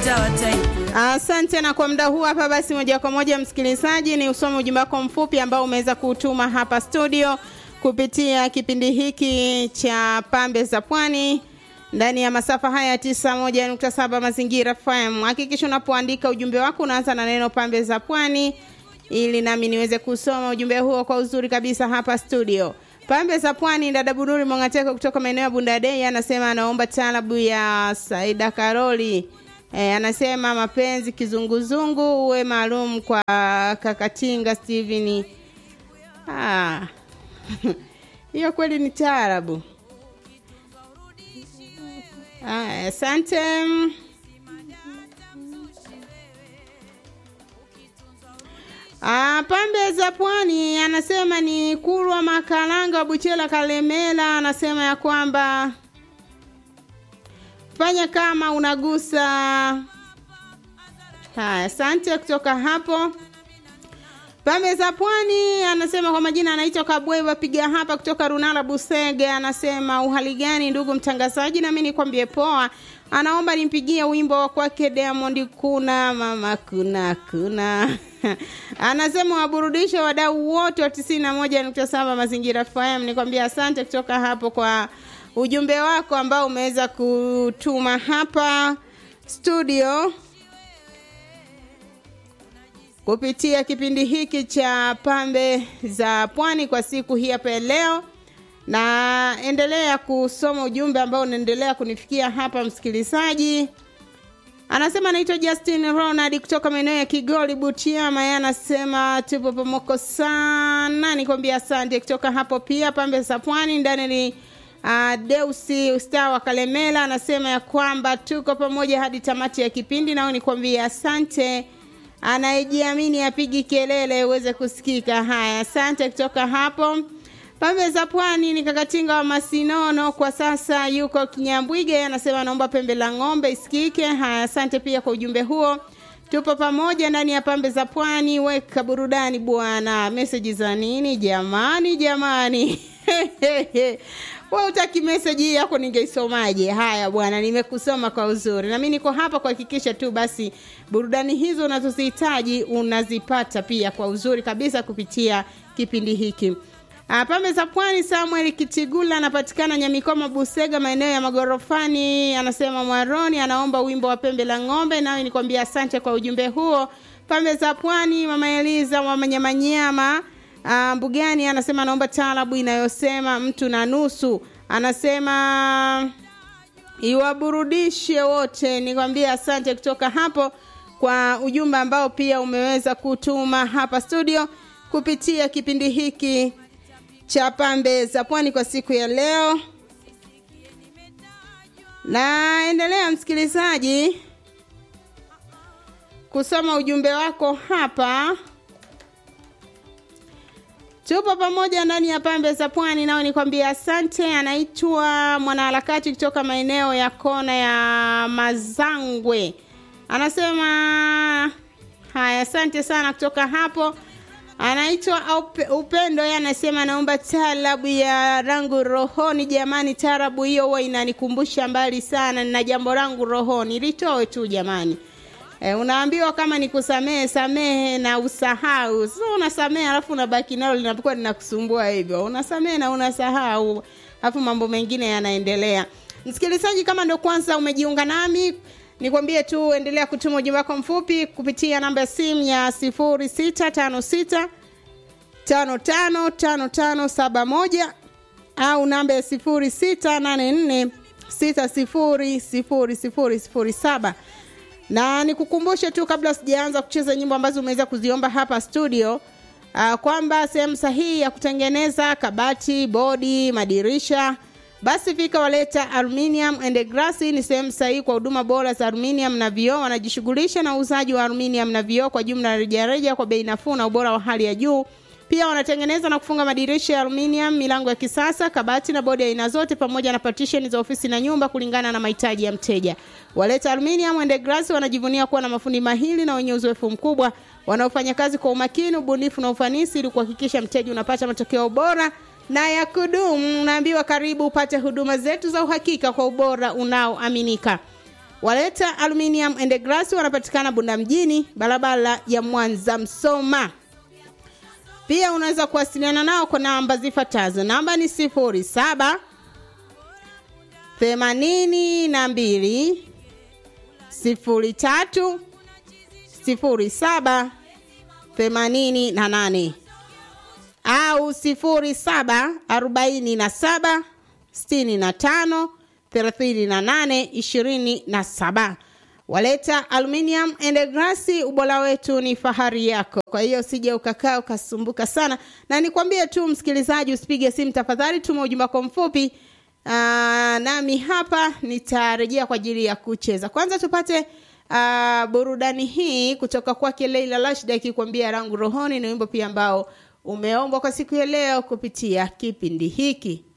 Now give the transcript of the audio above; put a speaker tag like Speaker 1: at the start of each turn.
Speaker 1: sawa type.
Speaker 2: Asante na kwa muda huu hapa basi, moja kwa moja msikilizaji, ni usome ujumbe wako mfupi ambao umeweza kutuma hapa studio kupitia kipindi hiki cha Pambe za Pwani ndani ya masafa haya 91.7 Mazingira FM. Hakikisha unapoandika ujumbe wako unaanza na neno Pambe za Pwani ili nami niweze kusoma ujumbe huo kwa uzuri kabisa hapa studio. Pambe za Pwani, dada Bunuri Mongateko kutoka maeneo ya Bundadei anasema anaomba talabu ya Saida Karoli. E, anasema mapenzi kizunguzungu uwe maalum kwa Kakatinga Steven. Ah. Hiyo kweli ni taarabu. Ah, asante. Ah, pambe za pwani anasema ni Kurwa Makalanga wa Buchela Kalemela anasema ya kwamba fanya kama unagusa. Haya, asante kutoka hapo. Pambe za Pwani anasema kwa majina anaitwa Kabweva piga hapa kutoka Runala Busege. Anasema uhali gani ndugu mtangazaji, nami nikwambie poa. Anaomba nimpigie wimbo wa kwake Diamond, kuna mama kuna kuna anasema waburudishe wadau wote wa tisini na moja nukta saba Mazingira FM. Nikwambia asante kutoka hapo kwa ujumbe wako ambao umeweza kutuma hapa studio kupitia kipindi hiki cha pambe za pwani kwa siku hii hapa ya leo na endelea kusoma ujumbe ambao unaendelea kunifikia hapa msikilizaji anasema anaitwa justin ronald kutoka maeneo ya kigoli butiama ye anasema tupo pamoko sana nikwambia asante kutoka hapo pia pambe za pwani ndani ni uh, deusi star wa kalemela anasema ya kwamba tuko pamoja hadi tamati ya kipindi nao nikwambia asante anayejiamini apigi kelele uweze kusikika. Haya, asante kutoka hapo. Pembe za pwani ni kakatinga wa Masinono, kwa sasa yuko Kinyambwige, anasema anaomba pembe la ng'ombe isikike. Haya, asante pia kwa ujumbe huo. Tupo pamoja ndani ya pambe za pwani, weka burudani bwana. Meseji za nini jamani, jamani wewe utaki meseji hii yako ningeisomaje? Haya bwana, nimekusoma kwa uzuri, na mimi niko hapa kuhakikisha tu basi burudani hizo unazozihitaji unazipata pia kwa uzuri kabisa kupitia kipindi hiki. Ah, Pambe za Pwani, Samuel Kitigula anapatikana Nyamikoma, Busega, maeneo ya magorofani. Anasema Mwaroni anaomba wimbo wa pembe la ng'ombe, nawe nikwambia asante kwa ujumbe huo. Pambe za Pwani, Mama Eliza wa Manyamanyama Uh, Mbugani anasema anaomba taarabu inayosema mtu na nusu. Anasema iwaburudishe wote. Nikwambia asante kutoka hapo kwa ujumbe ambao pia umeweza kutuma hapa studio kupitia kipindi hiki cha pambe za pwani kwa siku ya leo. Naendelea msikilizaji kusoma ujumbe wako hapa tupo pamoja ndani ya pambe za pwani nao nikwambia asante anaitwa mwanaharakati kutoka maeneo ya kona ya mazangwe anasema haya asante sana kutoka hapo anaitwa upendo ye anasema anaomba taarabu ya rangu rohoni jamani taarabu hiyo huwa inanikumbusha mbali sana na jambo langu rohoni litoe tu jamani E, unaambiwa kama ni kusamehe samehe na usahau. Sasa so, unasamehe alafu unabaki nalo linapokuwa linakusumbua hivyo. Unasamehe na unasahau. Alafu mambo mengine yanaendelea. Msikilizaji kama ndio kwanza umejiunga nami nikwambie tu endelea kutuma ujumbe wako mfupi kupitia namba ya simu ya 0656 555571 au namba ya 0684 600007 na nikukumbushe tu kabla sijaanza kucheza nyimbo ambazo umeweza kuziomba hapa studio uh, kwamba sehemu sahihi ya kutengeneza kabati bodi madirisha basi fika waleta aluminium and glass ni sehemu sahihi kwa huduma bora za aluminium na vioo wanajishughulisha na uuzaji wa aluminium na vioo kwa jumla rejareja kwa bei nafuu na ubora wa hali ya juu pia wanatengeneza na kufunga madirisha ya aluminium milango ya kisasa kabati na bodi aina zote pamoja na partition za ofisi na nyumba kulingana na mahitaji ya mteja waleta aluminium and glass wanajivunia kuwa na mafundi mahili na wenye uzoefu mkubwa wanaofanya kazi kwa umakini ubunifu na ufanisi ili kuhakikisha mteja unapata matokeo bora na ya kudumu unaambiwa karibu upate huduma zetu za uhakika kwa ubora unaoaminika Waleta Aluminium and Glass wanapatikana Bunda mjini, barabara ya Mwanza Msoma. Pia unaweza kuwasiliana nao kwa namba zifuatazo. Namba ni sifuri saba themanini na mbili sifuri tatu sifuri saba themanini na nane au sifuri saba arobaini na saba sitini na tano thelathini na nane ishirini na saba. Waleta Aluminium and Glass, ubora wetu ni fahari yako. Kwa hiyo usije ukakaa ukasumbuka sana, na nikwambie tu msikilizaji, usipige simu tafadhali, tuma ujumbe wako mfupi. Aa, nami hapa nitarejea kwa ajili ya kucheza. Kwanza tupate aa, burudani hii kutoka kwake Leila Rashid akikwambia rangu rohoni, ni wimbo pia ambao umeombwa kwa siku ya leo kupitia kipindi hiki.